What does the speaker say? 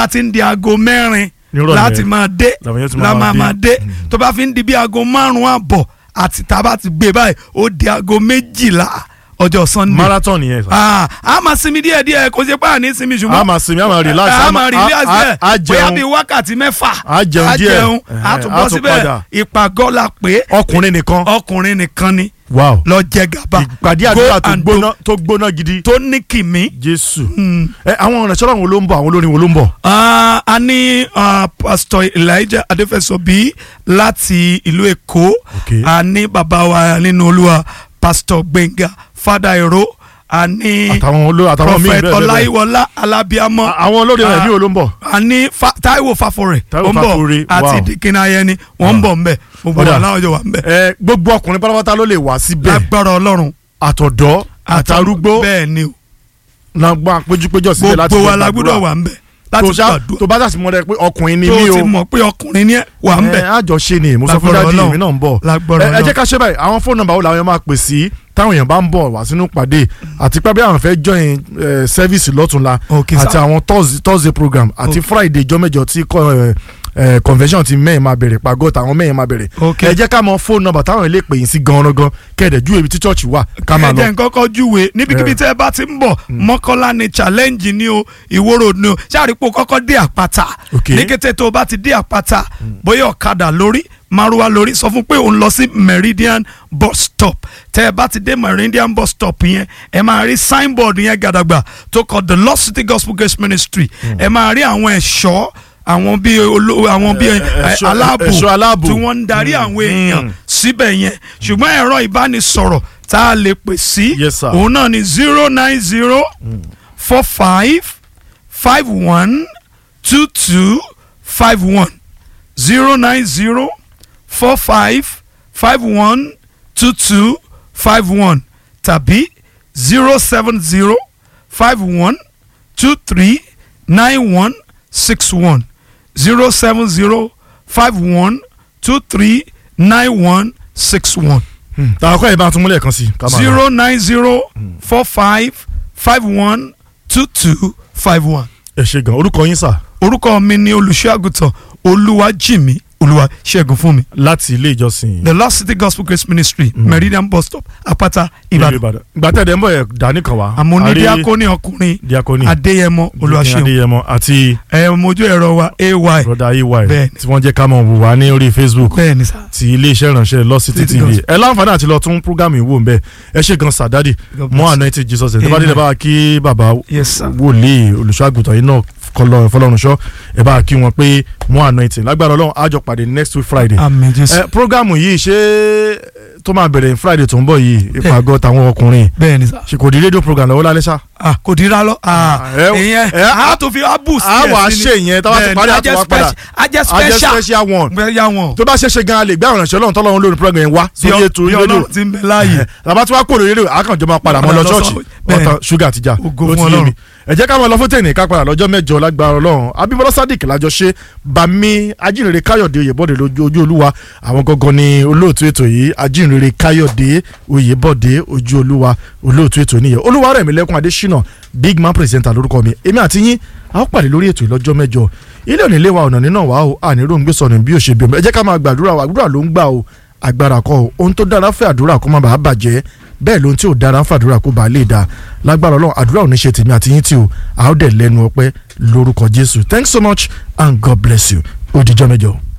bá ti ń di aago mẹ́rin Nírọ̀lẹ́. láti máa dé Làwọn yẹn tún la máa máa dé. máa dé tó bá fi ń di bí aago márùn-ún àbọ̀ àti tá a bá ti gbé báyìí ó di aago méjìlá ọjọ́ sunday marathon yẹn sà. Ah, a máa sinmi díẹ̀ díẹ̀ kò ṣe pé àní sinmi ṣùgbọ́n a máa sinmi a máa relax a máa relax a- bẹ́ẹ̀ a bóyá jẹun bíi wákàtí mẹ́fà A jẹun díẹ̀. jẹun a Ẹ̀hẹ̀, tún a bọ́ tún síbẹ̀ padà. ìpàgọ́ la pé ọkùnrin nìkan ọkùnrin nìkan ni wow lọ jẹ gàba ìpàdé Go àdúrà tó and gbóná tó gbóná gidi tó ní kìmí. jésù ẹ àwọn ọ̀rẹ́ sọ́dọ̀ àwọn ló ń bọ̀ àwọn olórin wo ló ń bọ̀ Ah, a ní ah, pastor elijah adefesobi láti ìlú èkó Okay. a ní bàbá wa nínú olúwa pastor gbẹ̀ngà fadairo a ní àtàwọn olórin àtàwọn míì prophet bẹ́ẹ̀ bẹ́ẹ̀ bẹ́ẹ̀ ọláyíwọlá alábíàmọ À- àwọn olórin rẹ̀ Ah. ní wo ló ń bọ̀ a ní Fa- taiwo fafore Táíwò ó ń Fáforè, bọ̀ àti wow. dikina ayẹni wọ́n ń bọ̀ ńbẹ̀ gbogbo Ọ̀dà. wa láwọn jọ wà ńbẹ̀ ẹ gbogbo ọkùnrin pátápátá ló lè wá síbẹ̀ lágbára ọlọ́run àtọ̀dọ́ àtàrúgbó bẹ́ẹ̀ ni o náà péjúpéjọ síbẹ̀ láti gbogbo wa fẹ́ la gbàdúrà. gbọ́dọ̀ wà ńbẹ̀ tó láti ṣá- gbàdúrà tó bá dà sí mọ́ rẹ pé ọkùnrin ni tó mí ti o mọ̀ pé ọkùnrin ni ẹ wà ńbẹ̀ ẹ àjọṣe ni mo sọ fún Lágbára dájú Ọlọ́run. mi náà ń bọ̀ lágbára ẹ ẹ ọlọ́run jẹ́ ká ṣe báyìí àwọn fóònù nọ́mbà wo làwọn yẹn máa pè sí táwọn èèyàn bá ń bọ̀ wá sínú pàdé àti pé bí àwọn fẹ́ join eh, service lọ́túnla Okay, àti sir. àwọn Thursday- thursday program àti friday jọ́mẹ́jọ tí kò, eh, eh, convention ti mẹ́rin máa bẹ̀rẹ̀ pàgọ́ táwọn mẹ́rin máa bẹ̀rẹ̀ Okay. ẹ jẹ́ ká mọ fóònù nọ́mbà táwọn ilé pè yín sí gan-an gan kẹ́ẹ̀dẹ̀ ju ibi tí church wà ká máa ẹ lọ. jẹ́ n kọ́kọ́ júwe níbikíbi Yeah. tẹ́ ẹ bá ti ń bọ̀ mọ́kànlá ni challenge ni o ìwòrò ni o ṣáàrípò kọ́kọ́ dé àpáta Okay. ní kété tó o bá ti dé àpáta bóyá ọ̀kadà lórí márùwá lórí sọ fún pé òun lọ sí meridian bus stop tẹ́ ẹ bá ti dé meridian bus stop yẹn ẹ máa rí signboard yẹn gàdàgbà tó kọ the lost city gospel grace ministry ẹ máa rí àwọn ẹ̀ṣọ́ àwọn bíi olówó àwọn bíi Ẹ- ẹ, ẹ̀ṣọ́- aláàbò ẹ̀ṣọ́ aláàbò. tí wọ́n ń darí àwọn èèyàn Mm. síbẹ̀ yẹn ṣùgbọ́n ẹ̀rọ ìbánisọ̀rọ̀ tá a lè pè sí Yes, sir. òun náà ni zero nine zero four five five one two two five one zero nine zero four five five one two two five one tàbí zero seven zero five one two three nine one six one zero seven zero five one two three nine one six one tàwọn akọ́ yẹn bá tún múlẹ̀ kan sí. ká máa lọ. zero nine zero four five five one two two five one. ẹ ṣe gan orúkọ yín sà orúkọ mi ni olùṣọ́àgùtàn olúwàjìmí olúwaṣẹ́gun fún mi láti ilé ìjọsìn. the lost city gospel grace ministry meridian bus stop àpáta ìlú ìbàdàn ìbàdàn gbàtẹ́dẹ̀ ń bọ̀ yẹ dání kan wá. àmọ́ ní A rí díákóní ọkùnrin diakoni adéyẹmọ olúwaṣẹ́gun adéyẹmọ àti ẹ mojú ẹ̀rọ wa ay broda ay Bẹ́ẹ̀ni. tí wọ́n jẹ́ ká mọ̀ wò wá ní orí facebook bẹ́ẹ̀ ni sá ti iléeṣẹ́ ìránṣẹ́ Lost City City tv Gospel. ẹ láǹfààní àti lọ tún programme ìwò ń bẹ ẹ ṣe gan sàdádì God mọ bless. anointing jesus ẹ tó bá Amen. délé bá wa kí bàbá yes sir wòlíì olùṣọ́àgùtàn yìí náà kọlọ fọlọ́runṣọ́ ẹ bá wa kí wọn pé mọ anointing lágbára ọlọ́run àjọ pàdé next week friday àmín jésù ẹ programme yìí ṣé tó máa bẹ̀rẹ̀ friday tó ń bọ̀ yìí ìpàgọ́ tàwọn ọkùnrin bẹ́ẹ̀ ni sá ṣe kò di rédíò program lọ́wọ́ lálẹ́ ṣá. ah kò dira lọ ah ẹ- ìyẹn ẹ- a tó fi abu sí a ẹ̀ wà á sí ni. ṣe ìyẹn tá a bá ti Bẹ́ẹ̀ ni, parí a àti jẹ́ wá padà speci- a jẹ́ a jẹ́ special special one bẹ́ẹ̀ yà wọ́n tó bá ṣe ṣe gan lè gbé àwọn ìrànṣẹ́ ọlọ́run tọ́lọ́run lórí program yẹn wá bí sórí ètò ọ- bí rédíò ọlọ́run ti ń bẹ láàyè tàbá tí wàá kó lórí rédíò àkànjọ máa padà mọ́ lọ Padà lọ ṣọ́ọ̀ṣì sọ- bẹ́ẹ̀. ọ̀tàn ṣúgà àtijọ́ Ògo ló fún ti yé mi Ọlọ́run. ẹ jẹ́ ká máa lọ fún tèmi ká padà lọ́jọ́ mẹ́jọ lágbára ọlọ́run abímbọ́lá sadiq lájọ ṣe bami ajínrere káyọ̀dé oyèbọ̀dé lójú ojú olúwa àwọn gangan ni olóòtú ètò yìí ajínrere káyọ̀dé oyèbọ̀dé ojú olúwa olóòtú ètò nìyẹn olúwa rẹ̀ mi lẹ́kùn adésínà big man presenter lórúkọ mi èmi àti yín a ó pàdé lórí ètò ìlọ́jọ́ mẹ́jọ ilé òní ilé wa ọ̀nà nínà wá o àníró ń gbé sọnù bí ó ṣe bí ọmọ ẹ jẹ́ ká máa gbàdúrà wa àdúrà ló ń gbà o agbára kọ́ o ohun tó dára fẹ́ àdúrà kó má bàa bàjẹ́ bẹ́ẹ̀ lóhun tí ò dára ń fàdúrà kó bàa lè da lágbára ọlọ́run àdúrà ò ní ṣe tèmi àti yín tí o a ó dẹ̀ lẹ́nu ọpẹ́ lórúkọ jésù thanks so much and god bless you ó dijọ́ mẹ́jọ.